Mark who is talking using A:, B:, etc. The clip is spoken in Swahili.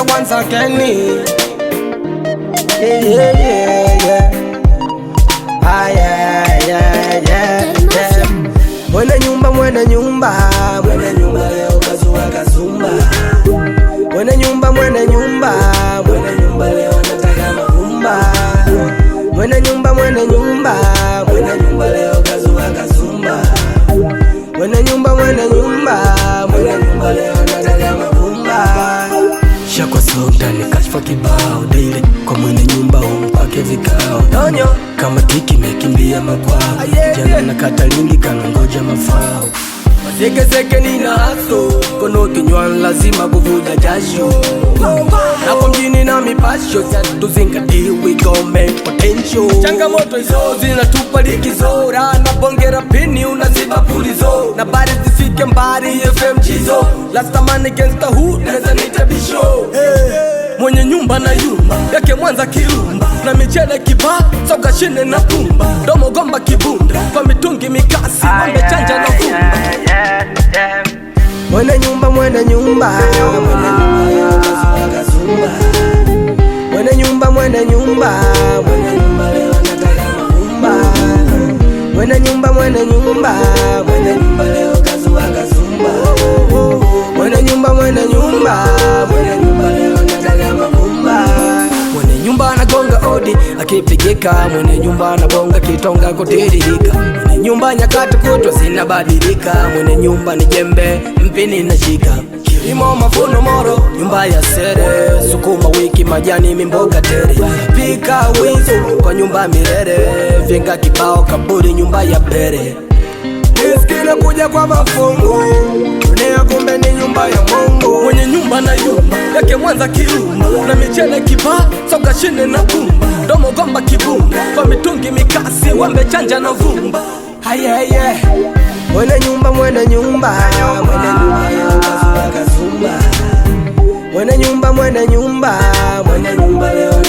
A: once again. Yeah, yeah, yeah, yeah. Ah, yeah, yeah, yeah, yeah. Mwene nyumba, mwene nyumba, mwene nyumba leo kazua kazumba. Mwene nyumba, mwene nyumba, mwene nyumba leo anataka mavumba. Mwene nyumba, mwene nyumba, mwene nyumba leo kazua kazumba. Mwene nyumba, mwene nyumba, mwene nyumba leo anataka mavumba. Shakwa soda ni kashfa kibao daily kwa mwene nyumba umpake vikao Donyo kama tiki mekimbia makwao jana na katalingi kanangoja mafao Sekeseke nina haso kono kinywan lazima kuvuja jasho Hapo mjini na mipasho tuzingatie we go make potential Changamoto hizo zinatupa likizo na bongera pini unaziba pulizo na bari zifike mbari FM chizo last man against the hood neza nitabisho hey. Mwenye nyumba na yumba yake Mwanza kirumba na michele kiba soka shine na pumba domo gomba kibunda kwa mitungi mikasi mambe chanja na vumba Mwene nyumba mwene nyumba mwene nyumba kazumba kazumba Mwene nyumba mwene nyumba mwene nyumba leo anataka mavumba Mwene nyumba mwene nyumba mwene nyumba leo kazumba kazumba Mwene nyumba mwene nyumba mwene nyumba leo anataka mavumba Mwene nyumba anagonga odi akipigika, mwene nyumba anabonga kitonga kutiririka. Mwene nyumba nyakati kutwa zinabadilika, mwene nyumba ni jembe mpini nashika kilimo mavuno moro, nyumba ya sere, sukuma wiki, majani mimboga tere, pika wizo kwa nyumba mirere, vyenga kibao kaburi, nyumba ya bere Iskile kuja kwa mafungu dunia, kumbe ni nyumba ya Mungu. Mwenye nyumba na yumba yake Mwanza kirumba na michele kiba soka shine na bumba domo gomba kibumba kwa mitungi mikasi wembe chanja na vumba hayeye Mwene nyumba mwene nyumba mwene nyumba leo kazumba kazumba Mwene nyumba mwene nyumba mwene nyumba leo